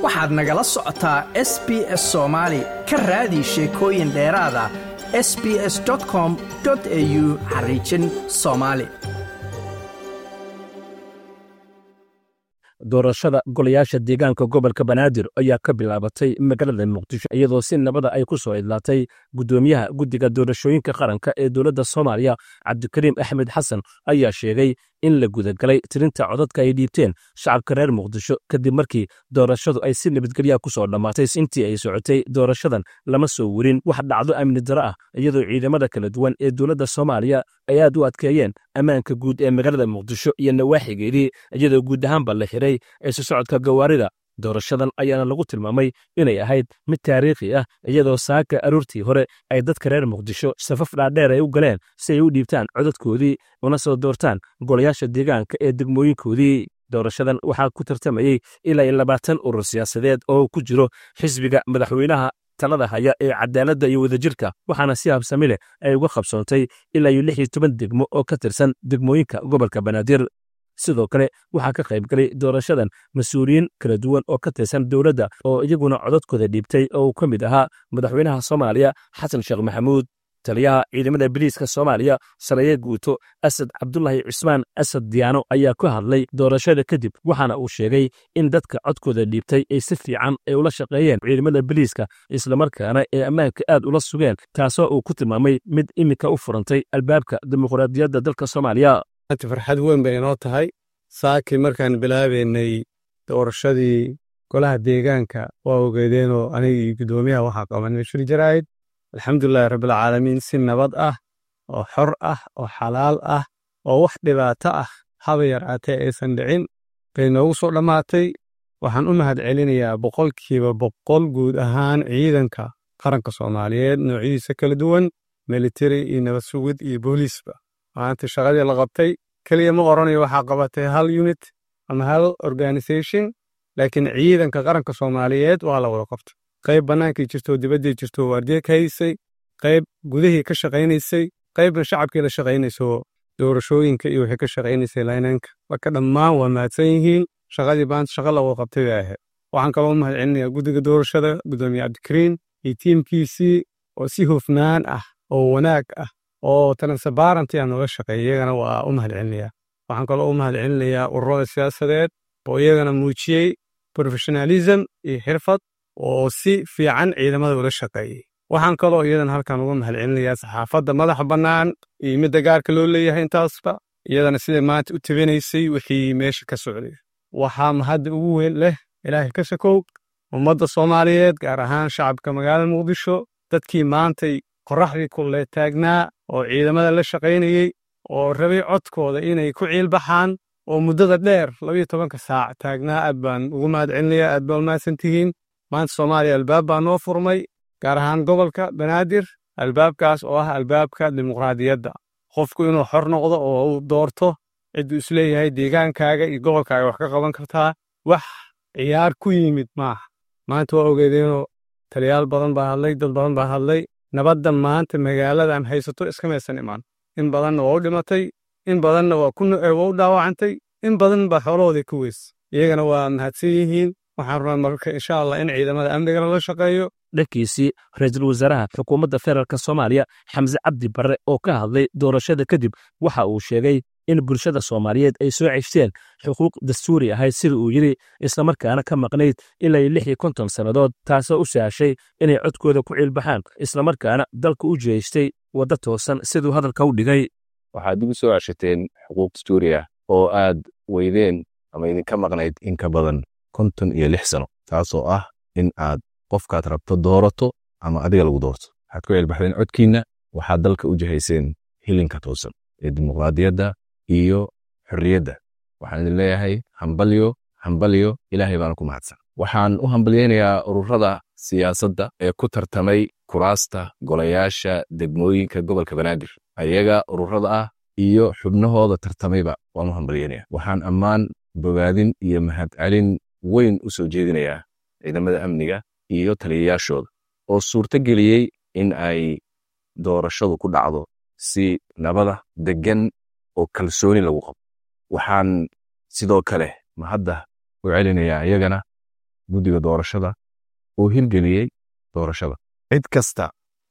waxaad nagala socotaa s b s soomaali ka raadi sheekooyin dheeraada s b s com au xariijin soomaali doorashada golayaasha deegaanka gobolka banaadir ayaa ka bilaabatay magaalada muqdisho iyadoo si nabada ay ku soo idlaatay guddoomiyaha guddiga doorashooyinka qaranka ee dowladda soomaaliya cabdikariim axmed xasan ayaa sheegay in la gudagalay tirinta codadka ay dhiibteen shacabka reer muqdisho kadib markii doorashadu ay si nabadgelyaha ku soo dhammaatay intii ay socotay doorashadan lama soo werin wax dhacdo amni daro ah iyadoo ciidamada kala duwan ee dowladda soomaaliya ay aad u adkeeyeen ammaanka guud ee magaalada muqdisho iyo nawaaxigeedii iyadoo guud ahaanba la xiray isu socodka gawaarida doorashadan ayaana lagu tilmaamay inay ahayd mid taariikhi ah iyadoo saaka aroortii hore ay dadka reer muqdisho safaf dhaadheer ay u galeen si ay u dhiibtaan codadkoodii una soo doortaan golayaasha deegaanka ee degmooyinkoodii doorashadan waxaa ku tartamayey ilaa iyo labaatan urur siyaasadeed oo ku jiro xisbiga madaxweynaha talada haya ee cadaaladda iyo wadajirka waxaana si habsami leh ay uga qabsoontay ilaa iyo lix iyo toban degmo oo ka tirsan degmooyinka gobolka banaadir sidoo kale waxaa ka qayb galay doorashadan mas-uuliyiin kala duwan oo ka tirsan dowladda oo iyaguna codadkooda dhiibtay oo uu ka mid ahaa madaxweynaha soomaaliya xasan sheekh maxamuud taliyaha ciidamada biliiska soomaaliya saraye guuto asad cabdulahi cismaan asad diyaano ayaa ku hadlay doorashada kadib waxaana uu sheegay in dadka codkooda dhiibtay ay si fiican ay ula shaqeeyeen ciidamada biliiska islamarkaana ee ammaanka aad ula sugeen taasoo uu ku tilmaamay mid iminka u furantay albaabka dimuqraadiyadda dalka soomaaliya farxad weyn bay inoo tahay saakii markaan bilaabaynay doorashadii golaha deegaanka waa ogeedeenoo aniga iyo guddoomiyaha waxaa qaban mashir jaraa'id alxamdulilahi rabbilcaalamiin si nabad ah oo xor ah oo xalaal ah oo wax dhibaato ah haba yaraatee aysan dhicin bay noogu soo dhammaatay waxaan u mahad celinayaa boqolkiiba boqol guud ahaan ciidanka qaranka soomaaliyeed noocyadiisa kala duwan militari iyo nabad sugid iyo booliisba maanta shaqadii la qabtay keliya ma oranayo waxaa qabatay hal unit ama hal organisation laakiin ciidanka qaranka soomaaliyeed waa la wada qabtay qayb bannaankii jirto dibaddii jirto waardiye ka haysay qayb gudihii ka shaqaynaysay qaybna shacabkii la shaqaynayso doorashooyinka iyo wixii ka shaqaynaysay laynanka marka dhammaan waa mahadsan yihiin shaqadii maanta shaqa la wada qabtay bay ahayd waxaan kaloo mahad celinayaa guddiga doorashada guddoomiye cabdikariin iyo tiimkiisii oo si hufnaan ah oo wanaag ah oo transparenty aan nooga shaqeeya iyagana waa u mahad celinayaa waxaan kaloo u mahad celinayaa ururada siyaasadeed oo iyagana muujiyey professionalism iyo xirfad oo si fiican ciidamada ula shaqeeyey waxaan kaloo iyadan halkan uga mahad celinayaa saxaafadda madaxa bannaan iyo midda gaarka loo leeyahay intaasba iyadana siday maanta u tabinaysay wixii meesha ka socday waxaa mahadda ugu weyn leh ilaahay ka sakow ummadda soomaaliyeed gaar ahaan shacabka magaalada muqdisho dadkii maantay qorraxdii kulle taagnaa oo ciidamada la shaqaynayey oo rabay codkooda inay ku ciilbaxaan oo muddada dheer labayo tobanka saac taagnaa aad baan ugu mahad celinayaa aad baa umahadsan tihiin maanta soomaaliya albaab baa noo furmay gaar ahaan gobolka banaadir albaabkaas oo ah albaabka dimuqraadiyadda qofku inuu xor noqdo oo uu doorto cidduu isleeyahay deegaankaaga iyo gobolkaaga wax ka qaban kartaa wax ciyaar ku yimid maaha maanta waa ogeedeenoo taliyaal badan baa hadlay dad badan baa hadlay nabadda maanta magaaladan haysato iskamaysan imaan in badanna waa u dhimatay in badanna waa u dhaawacantay in badan baa xoolahoodii ku weys iyagana waa mahadsan yihiin waxaan rabaa marka insha allah in ciidamada amniga lala shaqeeyo dhankiisii ra-iisul wasaaraha xukuumadda federaalk soomaaliya xamse cabdi barre oo ka hadlay doorashada kadib waxa uu sheegay in bulshada soomaaliyeed ay soo ceshteen xuquuq dastuuri ahayd sida uu yidhi islamarkaana ka maqnayd ilaa lix iyo konton sannadood taasoo u sahashay inay codkooda ku ciilbaxaan islamarkaana dalka u jeestay wadda toosan siduu hadalka u dhigay waxaad ugu soo ceshateen xuquuq dastuuri ah oo aad weydeen ama idinka maqnayd in ka badan konton iyo lix sano taasoo ah in aad qofkaad rabto doorato ama adiga lagu doorto waxaad ku ciilbaxdeen codkiinna waxaad dalka u jihayseen hilinka toosan ee dimuqraadiyadda iyo xorriyadda waxaan idin leeyahay hambalyo hambalyo ilaahay baana ku mahadsan waxaan u hambalyaynayaa ururada siyaasadda ee ku tartamay kuraasta golayaasha degmooyinka gobolka banaadir ayaga ururada ah iyo xubnahooda tartamayba waan u hambalyaynaya waxaan ammaan bogaadin iyo mahadcelin weyn u soo jeedinayaa ciidamada amniga iyo taliyayaashooda oo suurto geliyey in ay doorashadu ku dhacdo si nabada deggan oo kalsooni lagu qabo waxaan sidoo kale mahadda u celinayaa iyagana guddiga doorashada uu hirgeliyey doorashada cid kasta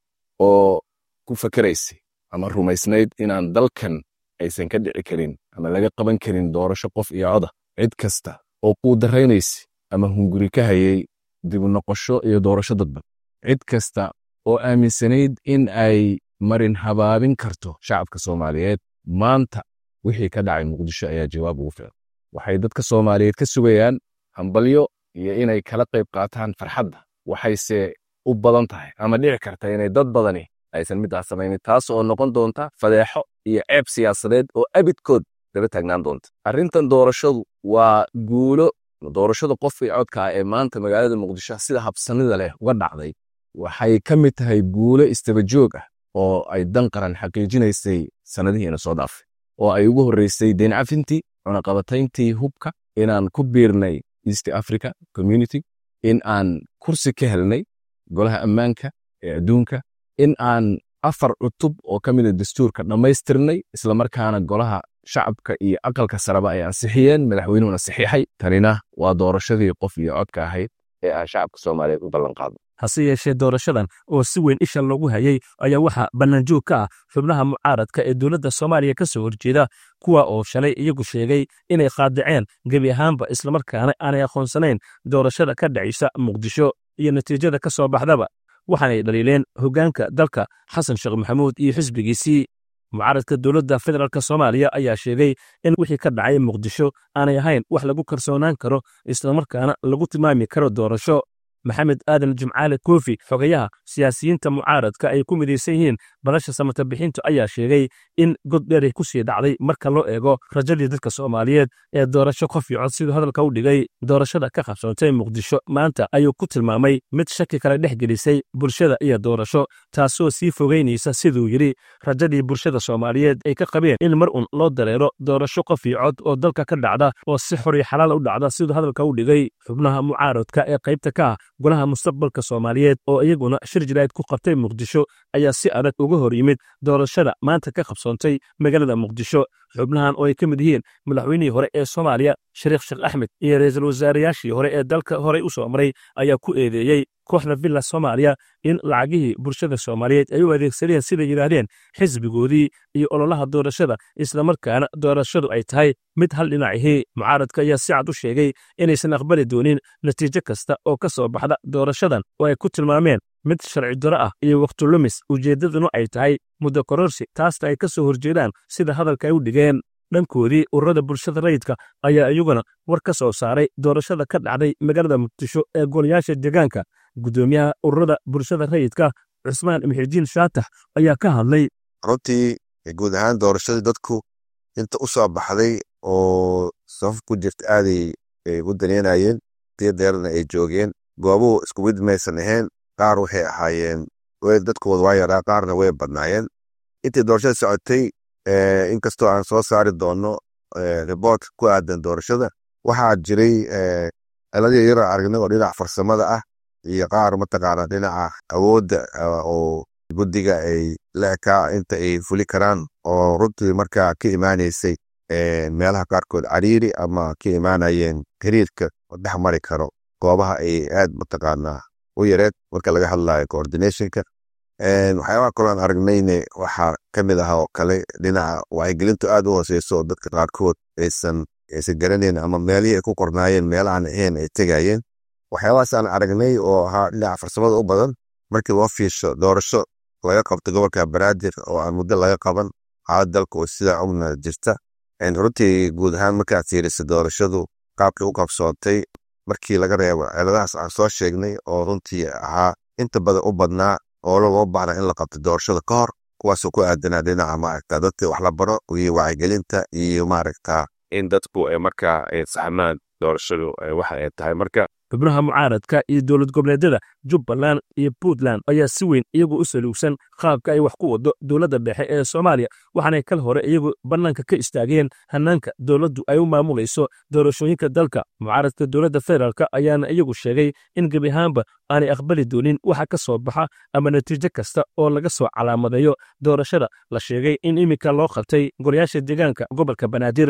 oo ku fakeraysay ama rumaysnayd inaan dalkan aysan ka dhici karin ama laga qaban karin doorasho qof iyo coda cid kasta oo kuu daraynaysay ama hunguri ka hayay dibu noqosho iyo doorasho dadban cid kasta oo aaminsanayd in ay marin habaabin karto shacabka soomaaliyeed maanta wixii ka dhacay muqdisho ayaa jawaab ugu filan waxay dadka soomaaliyeed ka sugayaan hambalyo iyo inay kala qayb qaataan farxadda waxayse u badan tahay ama dhici karta inay dad badani aysan midaas samaynin taas oo noqon doonta fadeexo iyo ceeb siyaasadeed oo abidkood daba taagnaan doonta arrintan doorashadu waa guulo doorashada qof iyo codka ah ee maanta magaalada muqdisho sida habsanida leh uga dhacday waxay ka mid tahay guulo istabajoog ah oo ay dan qaran xaqiijinaysay sannadihiina soo dhaafay oo ay ugu horreysay deen cafintii cunaqabatayntii hubka inaan ku biirnay east africa community in aan kursi ka helnay golaha ammaanka ee adduunka in aan afar cutub oo ka mida dastuurka dhammaystirnay islamarkaana golaha shacabka iyo aqalka sareba ay ansixiyeen madaxweynuhuna saxiixay tanina waa doorashadii qof iyo codka ahayd ee aan shacabka soomaaliyeed u ballanqaadno hase yeeshee doorashadan oo si weyn isha loogu hayay ayaa waxaa bannaanjoog ka ah xubnaha mucaaradka ee dowladda soomaaliya ka soo horjeeda kuwa oo shalay iyagu sheegay inay qaadaceen gebi ahaanba islamarkaana aanay aqoonsanayn doorashada ka dhacaysa muqdisho iyo natiijada ka soo baxdaba waxaanay dhaliileen hoggaanka dalka xasan sheekh maxamuud iyo xisbigiisii mucaaradka dowladda federaalk soomaaliya ayaa sheegay in wixii ka dhacay muqdisho aanay ahayn wax lagu kalsoonaan karo islamarkaana lagu tilmaami karo doorasho maxamed aadan jimcaale koofi xogayaha siyaasiyiinta mucaaradka ay ku midaysan yihiin badasha samata bixintu ayaa sheegay in god dheeray ku sii dhacday marka loo eego rajadii dadka soomaaliyeed ee doorasho qof iyo cod siduu hadalka u dhigay doorashada ka qabsoontay muqdisho maanta ayuu ku tilmaamay mid shaki kale dhex gelisay bulshada iyo doorasho taasoo sii fogeynaysa siduu yidhi rajadii bulshada soomaaliyeed ay ka qabeen in mar un loo dareero doorasho qof iyo cod oo dalka ka dhacda oo si xor iyo xalaal u dhacda siduu hadalka u dhigay xubnaha mucaaradka ee qaybta ka ah golaha mustaqbalka soomaaliyeed oo iyaguna shir jirayd ku qabtay muqdisho ayaa si adag uga hor yimid doorashada maanta ka qabsoontay magaalada muqdisho xubnahan oo ay ka mid yihiin madaxweynihii hore ee soomaaliya shariikh sheekh axmed iyo ra'iisul wasaarayaashii hore ee dalka horey u soo maray ayaa ku eedeeyey kooxda villa soomaaliya in lacagihii bulshada soomaaliyeed ay u adeegsadeen siday yidhaahdeen xisbigoodii iyo ololaha doorashada islamarkaana doorashadu ay tahay mid hal dhinacihii mucaaradka ayaa si cad u sheegay inaysan aqbali doonin natiijo kasta oo ka soo baxda doorashadan oo ay ku tilmaameen mid sharci daro ah iyo waktulumis ujeeddaduna ay tahay muddo kororsi taasna ay ka soo horjeedaan sida hadalka ay u dhigeen dhankoodii ururada bulshada rayidka ayaa iyaguna war ka soo saaray doorashada ka dhacday magaalada muqdisho ee golayaasha deegaanka guddoomiyaha ururada bulshada rayidka cusmaan muxidiin shaatax ayaa ka hadlay runtii guud ahaan doorashadii dadku inta u soo baxday oo safaf ku jirta aaday u daneynayeen diyadeerna ay joogeen goobuhu isku mid maysan ahayn qaar waxay ahaayeen dadkooda waa yaraa qaarna way badnaayeen intii doorashada socotay inkastoo aan soo saari doono riboort ku aadan doorashada waxaa jiray ciladii yaro aragnay oo dhinaca farsamada ah iyo qaar mataqaana dhinaca awoodda oo guddiga ay la ekaa inta ay fuli karaan oo runtii markaa ka imaaneysay meelaha qaarkood cariiri ama ka imaanayeen xiriirka oo dhex mari karo goobaha ay aad mataqaanaa u yareed marka laga hadlayo coordinationka waxyaabaha kaloon aragnayne waxaa ka mid aha oo kale dhinaca wacyigelintu aad u hooseyso oo dadka qaarkood aysan aysan garanayn ama meelihii ay ku qornaayeen meelahan ahayn ay tegayeen waxyaabahaas aan aragnay oo ahaa dhinaca farsamada u badan markii loo fiisho doorasho laga qabto gobolka banaadir oo aan muddo laga qaban xaalad dalka oo sidaa ogna jirta runtii guud ahaan markaad fiirisa doorashadu qaabkii u qabsoontay markii laga reebo ciladahaas aan soo sheegnay oo runtii ahaa inta badan u badnaa oo loo baahna in la qabto doorashada ka hor kuwaasoo ku aadanaa dhinaca maaragta dadka wax la baro iyo wacyigelinta iyo maaragta in dadku ay markaa ay saxmaan doorashadu waxa ay tahay marka xubnaha mucaaradka iyo dowlad goboleedyada jubbaland iyo puntland ayaa si weyn iyagu u saluugsan qaabka ay wax ku wado dowladda dhexe ee soomaaliya waxaanay kal hore iyagu bannaanka ka istaageen hannaanka dowladdu ay u maamulayso doorashooyinka dalka mucaaradka dowladda federaalk ayaana iyagu sheegay in gebi ahaanba aanay aqbali doonin waxa ka soo baxa ama natiijo kasta oo laga soo calaamadeeyo doorashada la sheegay in iminka loo qabtay golayaasha deegaanka gobolka banaadir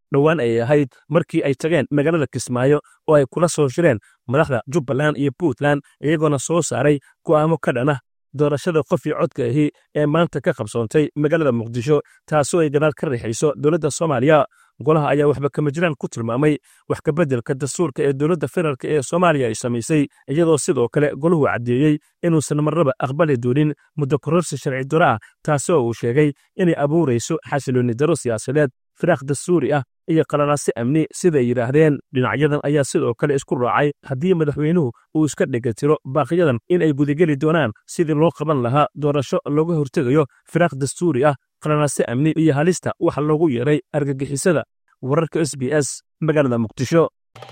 dhowaan ayay ahayd markii ay tageen magaalada kismaayo oo ay kula soo shireen madaxda jubbaland iyo puntland iyagoona soo saaray go'aamo ka dhan ah doorashada qofii codka ahi ee maanta ka qabsoontay magaalada muqdisho taasoo ay gadaal ka riixayso dowladda soomaaliya golaha ayaa waxba kama jiraan ku tilmaamay wax kabeddelka dastuurka ee dowladda federaalk ee soomaaliya ay samaysay iyadoo sidoo kale golahu caddeeyey inuusan marnaba aqbali doonin muddo kororsi sharci daro ah taasoo uu sheegay inay abuurayso xasiloonni daro siyaasadeed firaaq dastuuri ah iyo qalalaase amni siday yidhaahdeen dhinacyadan ayaa sidoo kale isku raacay haddii madaxweynuhu uu iska dhegatiro baaqyadan in ay gudageli doonaan sidii loo qaban lahaa doorasho looga hortegayo firaaq dastuuri ah qalalaase amni iyo halista waxa loogu yeeray argagixisada wararka s b s magaalada muqdisho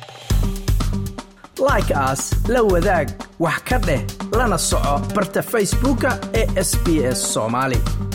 like aas la wadaag wax ka dheh lana soco barta facebooka ee sb s soomaali